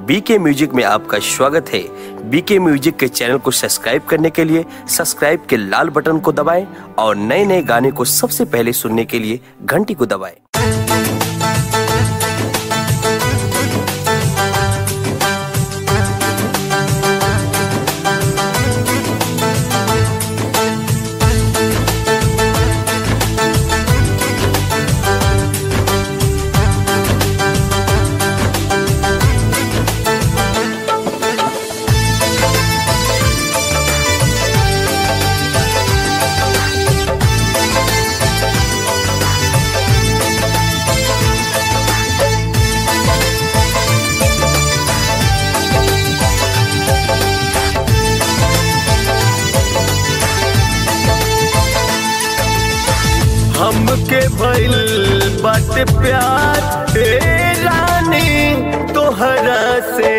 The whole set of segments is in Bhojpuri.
बीके म्यूजिक में आपका स्वागत है बीके म्यूजिक के चैनल को सब्सक्राइब करने के लिए सब्सक्राइब के लाल बटन को दबाएं और नए नए गाने को सबसे पहले सुनने के लिए घंटी को दबाएं हमके भइल बाटे प्यार हे रानी तोहरा से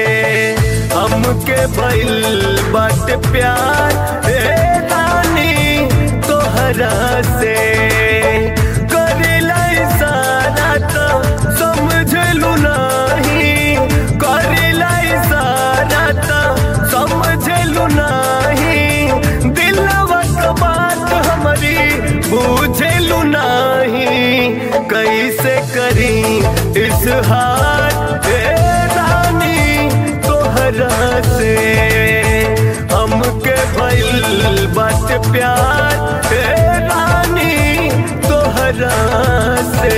हमके भइल बाटे प्यार हे रानी तोहरा से करेला इशारा तो समझलू नहीं करेला इशारा तो समझलू नहीं दिलवा के बात हमारी बुझलू नहीं कैसे करी इस हाथ हे रानी तोहरा से हमके भइल बात प्यार हे रानी तोहरा से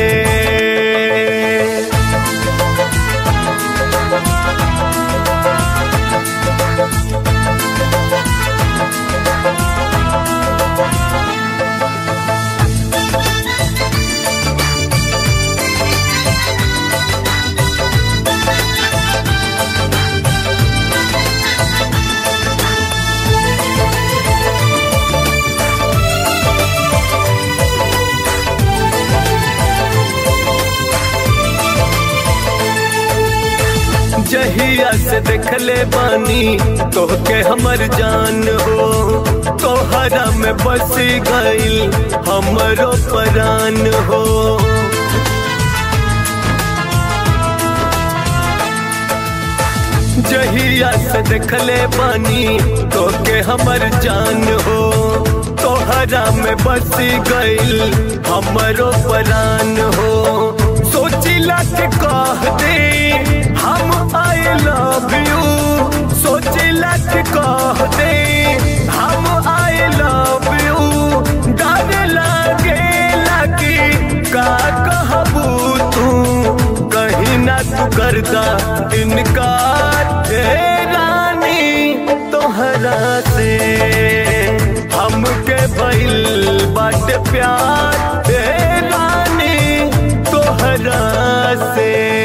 जहिया से देखले बानी तोहके हमर जान हो तोहरा में बस गईल हमरो परान हो जहिया से देखले बानी तोहके हमर जान हो तोहरा में बस गईल हमरो परान हो सोचिला के कह दे हम आई लव यू सोचिला के कह दे हम आई लव यू डर लागे लगी का कहबू तू कहीं ना तू करता इनकार हे रानी तोहरा से हमके भइल बाटे प्यार हे रानी तोहरा से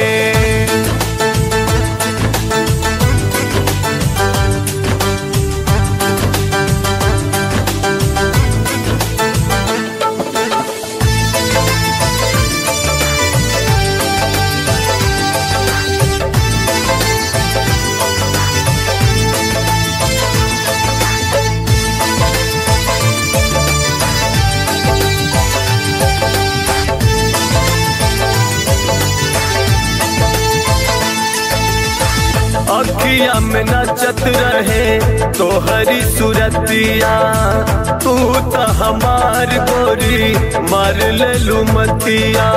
अखिया में नचत रहे तोहरी सूरतिया तू तो हमार गोरी मार ले लू मतिया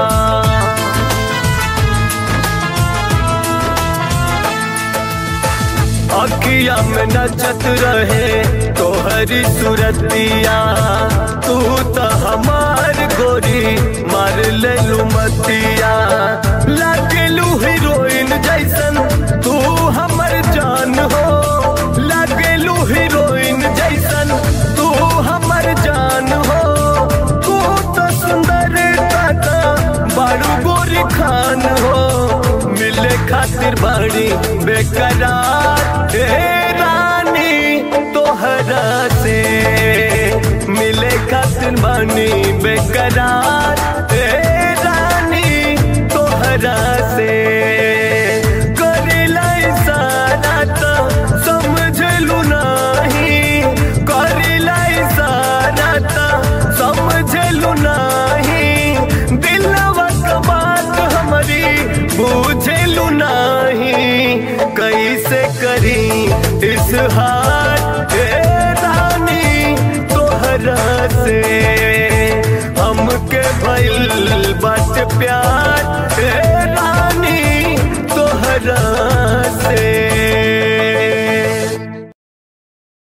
अखिया में नचत रहे तोहरी सूरतिया तू तो हमार गोरी मार ले लू मतिया लगलू हीरोइन जैसन तू हमर जान हो लगलू हीरोइन जैसन तू हमर जान हो तू तो सुंदर काका बारू गोरी खान हो मिले खातिर बाड़ी बेकरार हे रानी तोहरा से मिले खातिर बानी बेकरार हे रानी तोहरा से करेला इशारा तो समझलू नहीं करेला इशारा तो समझलू नहीं दिलवा के बात हमारी बुझलू नहीं इस हाथ रानी तोहरा से हमके भइल बस प्यार ए रानी तोहरा